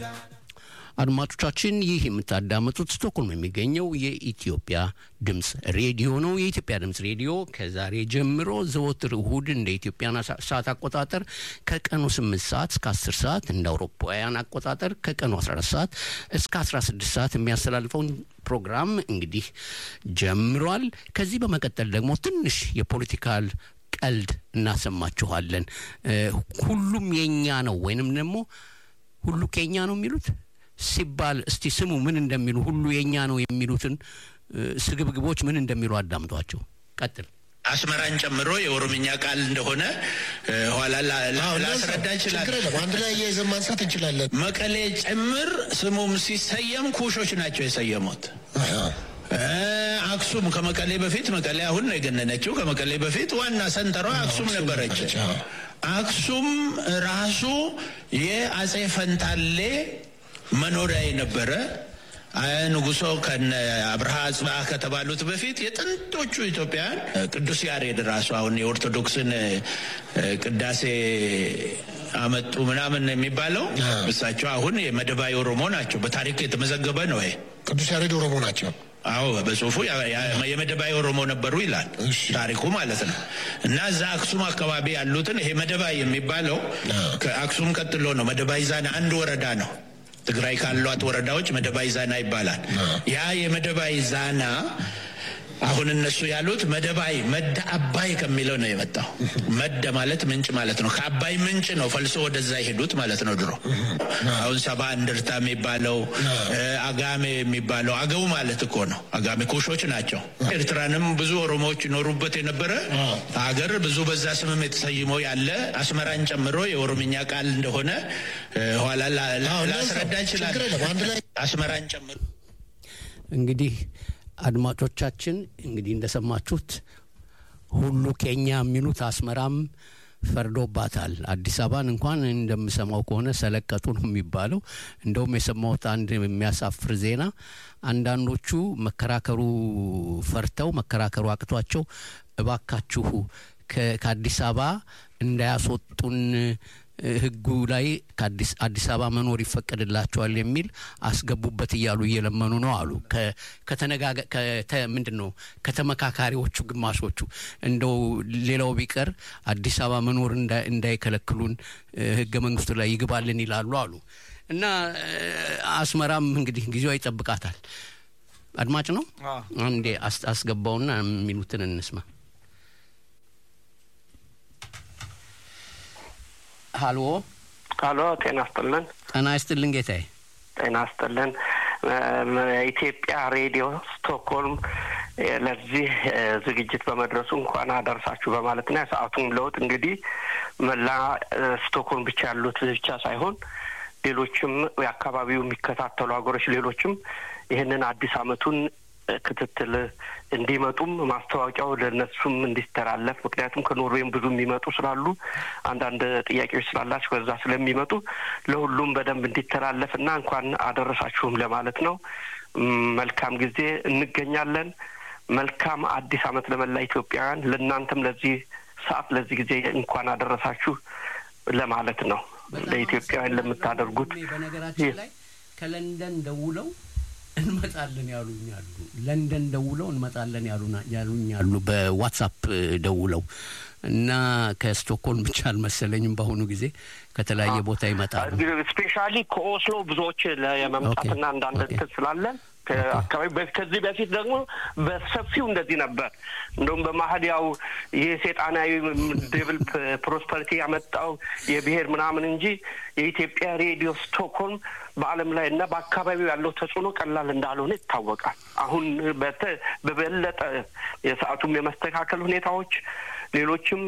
አድማጮቻችን ይህ የምታዳምጡት ስቶክሆልም የሚገኘው የኢትዮጵያ ድምፅ ሬዲዮ ነው። የኢትዮጵያ ድምፅ ሬዲዮ ከዛሬ ጀምሮ ዘወትር እሁድ እንደ ኢትዮጵያን ሰዓት አቆጣጠር ከቀኑ 8 ሰዓት እስከ 10 ሰዓት እንደ አውሮፓውያን አቆጣጠር ከቀኑ 14 ሰዓት እስከ 16 ሰዓት የሚያስተላልፈውን ፕሮግራም እንግዲህ ጀምሯል። ከዚህ በመቀጠል ደግሞ ትንሽ የፖለቲካል ቀልድ እናሰማችኋለን። ሁሉም የኛ ነው ወይንም ደግሞ ሁሉ ከኛ ነው የሚሉት ሲባል እስቲ ስሙ ምን እንደሚሉ ሁሉ የኛ ነው የሚሉትን ስግብግቦች ምን እንደሚሉ አዳምጧቸው። ቀጥል። አስመራን ጨምሮ የኦሮምኛ ቃል እንደሆነ ኋላ ላስረዳ እንችላለን። አንድ ላይ እያይዘን ማንሳት እንችላለን። መቀሌ ጭምር ስሙም ሲሰየም ኩሾች ናቸው የሰየሙት። አክሱም ከመቀሌ በፊት መቀሌ አሁን ነው የገነነችው። ከመቀሌ በፊት ዋና ሰንተሯ አክሱም ነበረች። አክሱም ራሱ የአጼ ፈንታሌ መኖሪያ የነበረ ንጉሶ ከነ አብርሃ አጽብሃ ከተባሉት በፊት የጥንቶቹ ኢትዮጵያውያን ቅዱስ ያሬድ ራሱ አሁን የኦርቶዶክስን ቅዳሴ አመጡ ምናምን የሚባለው እሳቸው አሁን የመደባዊ ኦሮሞ ናቸው። በታሪክ የተመዘገበ ነው። ይሄ ቅዱስ ያሬድ ኦሮሞ ናቸው። አዎ በጽሁፉ የመደባይ ኦሮሞ ነበሩ ይላል ታሪኩ ማለት ነው። እና እዛ አክሱም አካባቢ ያሉትን ይሄ መደባይ የሚባለው ከአክሱም ቀጥሎ ነው። መደባይ ዛና አንድ ወረዳ ነው። ትግራይ ካሏት ወረዳዎች መደባይ ዛና ይባላል። ያ የመደባይ ዛና አሁን እነሱ ያሉት መደባይ መደ አባይ ከሚለው ነው የመጣው። መደ ማለት ምንጭ ማለት ነው። ከአባይ ምንጭ ነው ፈልሶ ወደዛ የሄዱት ማለት ነው ድሮ። አሁን ሰባ እንድርታ የሚባለው አጋሜ የሚባለው አገው ማለት እኮ ነው። አጋሜ ኩሾች ናቸው። ኤርትራንም ብዙ ኦሮሞዎች ይኖሩበት የነበረ ሀገር ብዙ በዛ ስምም የተሰይሞ ያለ አስመራን ጨምሮ የኦሮምኛ ቃል እንደሆነ ኋላ ላስረዳ እንችላለን። አስመራን ጨምሮ እንግዲህ አድማጮቻችን እንግዲህ እንደሰማችሁት ሁሉ ኬኛ የሚሉት አስመራም ፈርዶባታል። አዲስ አበባን እንኳን እንደምሰማው ከሆነ ሰለቀጡ ነው የሚባለው። እንደውም የሰማሁት አንድ የሚያሳፍር ዜና አንዳንዶቹ መከራከሩ ፈርተው መከራከሩ አቅቷቸው እባካችሁ ከአዲስ አበባ እንዳያስወጡን ህጉ ላይ አዲስ አበባ መኖር ይፈቀድላቸዋል የሚል አስገቡበት እያሉ እየለመኑ ነው አሉ። ምንድን ነው ከተመካካሪዎቹ ግማሾቹ እንደው ሌላው ቢቀር አዲስ አበባ መኖር እንዳይከለክሉን ህገ መንግስቱ ላይ ይግባልን ይላሉ አሉ። እና አስመራም እንግዲህ ጊዜዋ ይጠብቃታል። አድማጭ ነው አንዴ አስገባውና የሚሉትን እንስማ። ሀሎ ሀሎ፣ ጤና ይስጥልን። ጤና ይስጥልን ጌታዬ። ጤና ይስጥልን። ኢትዮጵያ ሬዲዮ ስቶክሆልም ለዚህ ዝግጅት በመድረሱ እንኳን አደረሳችሁ በማለትና የሰዓቱም ለውጥ እንግዲህ መላ ስቶክሆልም ብቻ ያሉት ብቻ ሳይሆን ሌሎችም የአካባቢው የሚከታተሉ ሀገሮች ሌሎችም ይህንን አዲስ አመቱን ክትትል እንዲመጡም ማስታወቂያው ለእነሱም እንዲተላለፍ ምክንያቱም ከኖርዌይም ብዙ የሚመጡ ስላሉ አንዳንድ ጥያቄዎች ስላላቸው ከዛ ስለሚመጡ ለሁሉም በደንብ እንዲተላለፍ እና እንኳን አደረሳችሁም ለማለት ነው። መልካም ጊዜ እንገኛለን። መልካም አዲስ አመት ለመላ ኢትዮጵያውያን፣ ለእናንተም ለዚህ ሰዓት ለዚህ ጊዜ እንኳን አደረሳችሁ ለማለት ነው። ለኢትዮጵያውያን ለምታደርጉት በነገራችን ላይ ከለንደን ደውለው እንመጣለን ያሉኛሉ። ለንደን ደውለው እንመጣለን ያሉኛሉ በዋትሳፕ ደውለው እና ከስቶክሆልም ብቻ አልመሰለኝም። በአሁኑ ጊዜ ከተለያየ ቦታ ይመጣሉ። ስፔሻሊ ከኦስሎ ብዙዎች የመምጣትና አንዳንድ እንትን ስላለን አካባቢ ከዚህ በፊት ደግሞ በሰፊው እንደዚህ ነበር። እንደውም በመሀል ያው ይህ ሴጣናዊ ዴብል ፕሮስፐሪቲ ያመጣው የብሔር ምናምን እንጂ የኢትዮጵያ ሬዲዮ ስቶክሆልም በዓለም ላይ እና በአካባቢው ያለው ተጽዕኖ ቀላል እንዳልሆነ ይታወቃል። አሁን በበለጠ የሰዓቱም የመስተካከል ሁኔታዎች ሌሎችም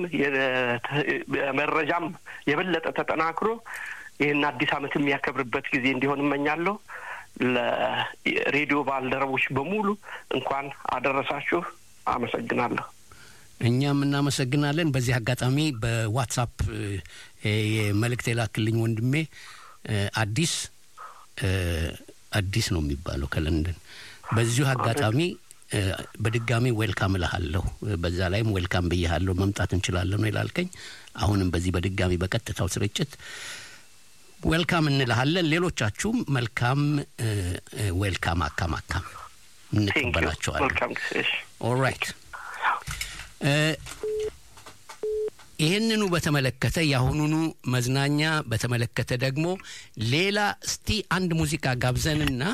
መረጃም የበለጠ ተጠናክሮ ይህን አዲስ ዓመት የሚያከብርበት ጊዜ እንዲሆን እመኛለሁ። ለሬዲዮ ባልደረቦች በሙሉ እንኳን አደረሳችሁ። አመሰግናለሁ። እኛም እናመሰግናለን። በዚህ አጋጣሚ በዋትሳፕ መልእክት የላክልኝ ወንድሜ አዲስ አዲስ ነው የሚባለው ከለንደን በዚሁ አጋጣሚ በድጋሚ ዌልካም እልሃለሁ። በዛ ላይም ዌልካም ብያሃለሁ። መምጣት እንችላለን ነው ይላልከኝ። አሁንም በዚህ በድጋሚ በቀጥታው ስርጭት ዌልካም እንልሃለን። ሌሎቻችሁም መልካም ዌልካም አካም አካም እንቀበላቸዋለን። መልካም ጊዜ። እሺ። ኦራይት ይህንኑ በተመለከተ የአሁኑኑ መዝናኛ በተመለከተ ደግሞ ሌላ እስቲ አንድ ሙዚቃ ጋብዘንና